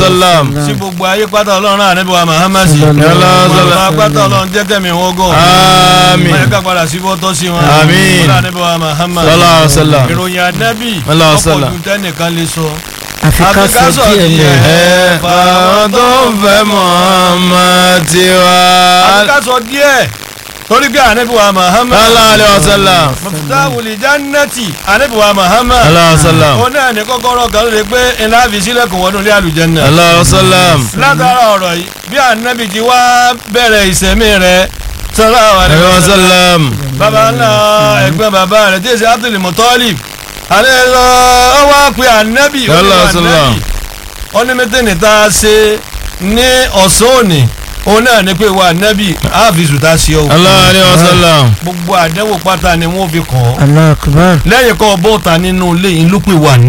wasallam. sí gbogbo ayé pátá ọlọ́run náà níbi wa Muhammad sí Sallallahu alaihi gbogbo wasallam. pátá ọlọ́run jẹ́ kẹ́mi wọn gùn Àmín. wọ́n yẹ ká padà sí bọ́tọ́ sí wọn Àmín. ọlọ́run níbi wa Muhammad Sallallahu alaihi wasallam. ìròyìn ànábì Sallallahu alaihi ọ̀pọ̀ wasallam. ju tẹ́nìkan lè sọ àfi ká Àfi sọ díẹ̀ lẹ̀. ẹ fáwọn tó ń fẹ́ Muhammad tiwa. àbíká sọ díẹ̀ torí pé ànábì wa Muhammad sallallahu alaihi wasallam. mọ̀tàwùlì jannati ànábì wa Muhammad sallallahu alaihi wasallam. ó náà ní kọ́kọ́rọ́ kan lè pé ńlá fi sílẹ̀kùn wọnú ilé àlùjànnà sallallahu alaihi wasallam. látara ọ̀rọ̀ yìí bí ànábì ti wá bẹ̀rẹ̀ ìsẹ̀mí rẹ̀ sallallahu alaihi alaihi wasallam wasallam. bàbá ńlá ẹgbẹ́ bàbá rẹ̀ tí èsì Abdul Muttalib àlẹ́ lọ ọ wá pe ànábì ó ní Sallallahu alaihi ànábì wasallam. ó ní mẹ́tẹ́nì tá a ṣe ní ọ̀sán òní òun náà ní pé wà ànábì áàfíìsù tá a ṣe ọ́ sallallahu alaihi wasallam. gbogbo àdẹ́wò pátá ni wọ́n fi kàn ọ́ Allahu akbar. lẹ́yìn kọ́ bọ́ọ̀ta nínú ilé yìí ló pè wà